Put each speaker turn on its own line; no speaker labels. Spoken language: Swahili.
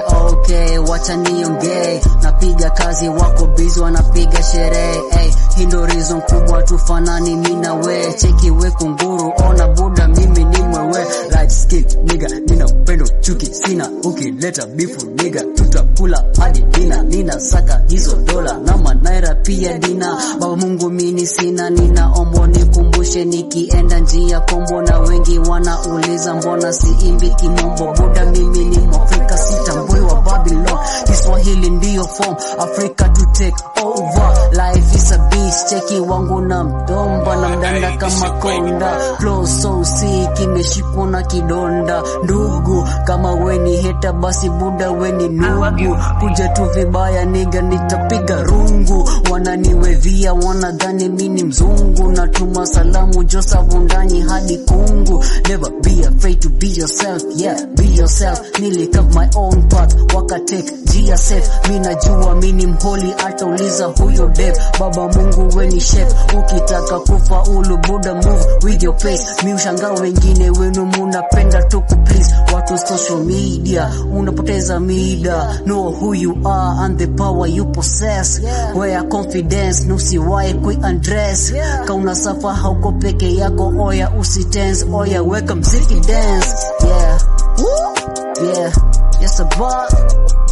okay, wacha niongee. Napiga kazi, wako busy wanapiga sherehe. Hey, hii ndo reason kubwa tufanani mimi na we. Cheki we kunguru, ona buda mimi ni mwewe. Right skill nigga, nina upendo chuki sina. Ukileta bifu nigga, tutakula hadi dina. Nina saka hizo dola na manaira pia dina. Baba Mungu mini sina, ninaomba nikumbushe nikienda njia kombo, na wengi wanauliza mbona siimbi kimombo. Buda mimi ni Mwafrika, sitambui wa Babylon. Kiswahili ndiyo form, Africa to take over. Life is a beast, cheki wangu na mdomba na mdanda kama konda. Flow so sick, imeshikwa na kidonda. Ndugu, kama weni heta basi buda weni nugu. Kuja tu vibaya niga nitapiga rungu. Wananiwevia wanadhani mini mzungu. Natuma salamu Joseph Undanyi hadi kungu. Never be afraid to be yourself, yeah, be yourself. Nilikave my own path, wakatek jia safe. Mi najua mini mholi, atauliza huyo dev. Baba Mungu weni chef, ukitaka kufaulu buda move with your pace. Mi ushangaa wengine wenu munapenda tu kuplease watu social media, unapoteza mida. Know who you are and the power you possess. Wear confidence, nusiwahi kui undress. Kauna safa hauko peke yako, oya usitense, oya weka mziki dance. Yeah, Woo! yeah, yes a bar.